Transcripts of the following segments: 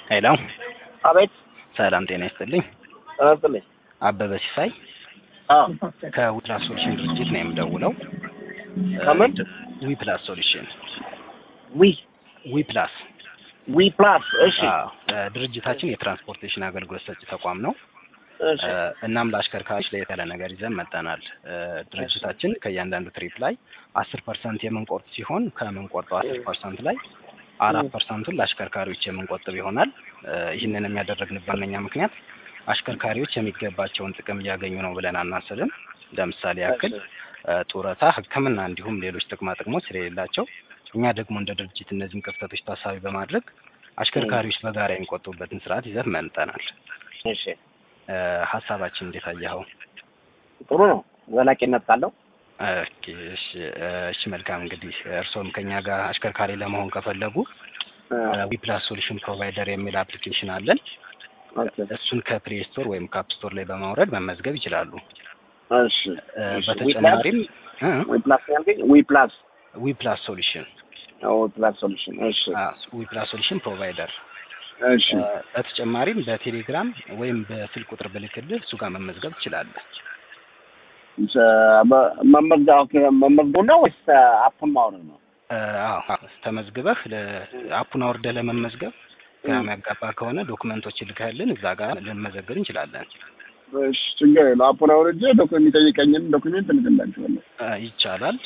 ሄሎ አቤት ሰላም ጤና ይስጥልኝ። ተነስልኝ። አበበ ሲሳይ አዎ ከዊፕላስ ሶሉሽን ድርጅት ነው የምደውለው። ከምን? ዊፕላስ ሶሉሽን ዊ ዊፕላስ ዊ ፕላስ እሺ አዎ፣ ድርጅታችን የትራንስፖርቴሽን አገልግሎት ሰጪ ተቋም ነው። እሺ እናም ለአሽከርካሪዎች ለየት ያለ ነገር ይዘን መጠናል። ድርጅታችን ከእያንዳንዱ ትሪፕ ላይ አስር ፐርሰንት የምንቆርጥ ሲሆን ከምንቆርጠው አስር ፐርሰንት ላይ አራት ፐርሰንቱን ለአሽከርካሪዎች የምንቆጥብ ይሆናል። ይህንን የሚያደረግንበት ዋነኛ ምክንያት አሽከርካሪዎች የሚገባቸውን ጥቅም እያገኙ ነው ብለን አናስብም። ለምሳሌ ያክል ጡረታ፣ ሕክምና እንዲሁም ሌሎች ጥቅማ ጥቅሞች ስለሌላቸው እኛ ደግሞ እንደ ድርጅት እነዚህን ክፍተቶች ታሳቢ በማድረግ አሽከርካሪዎች በጋራ የሚቆጥቡበትን ስርዓት ይዘን መምጠናል። እሺ ሀሳባችን እንዴት አየኸው? ጥሩ ነው። ዘላቂነት ካለው ኦኬ፣ እሺ እሺ፣ መልካም እንግዲህ እርስዎም ከኛ ጋር አሽከርካሪ ለመሆን ከፈለጉ ዊፕላስ ሶሉሽን ፕሮቫይደር የሚል አፕሊኬሽን አለን። ኦኬ እሱን ከፕሌይ ስቶር ወይም ካፕ ስቶር ላይ በማውረድ መመዝገብ ይችላሉ። እሺ በተጨማሪም ዊ ፕላስ ያልከኝ ዊ ፕላስ ዊፕላስ ሶሉሽን ዊ ፕላስ ሶሉሽን እሺ ዊፕላስ ሶሉሽን ፕሮቫይደር እሺ በተጨማሪም በቴሌግራም ወይም በስልክ ቁጥር ብልክልህ እሱ ጋር መመዝገብ ትችላለህ። መመዝገብ ኦኬ መመዝገብ ነው ወይስ አፑን ማውረድ ነው? አዎ ተመዝግበህ አፑን አውርደህ ለመመዝገብ ግራ የሚያጋባ ከሆነ ዶክመንቶች ልከህልን እዛ ጋር ልንመዘግብ እንችላለን። እሺ ችግር የለው። አፑን አውርጄ ዶክመንት የሚጠይቀኝን ዶክሜንት እልክላችኋለሁ። ይቻላል።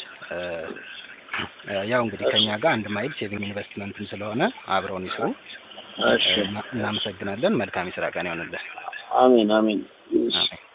ያው እንግዲህ ከኛ ጋር አንድ ማይል ሴቪንግ ኢንቨስትመንትም ስለሆነ አብረውን ይስሩ። እሺ እናመሰግናለን። መልካም የስራ ቀን ይሆንልን። አሜን አሜን። እሺ አሜን።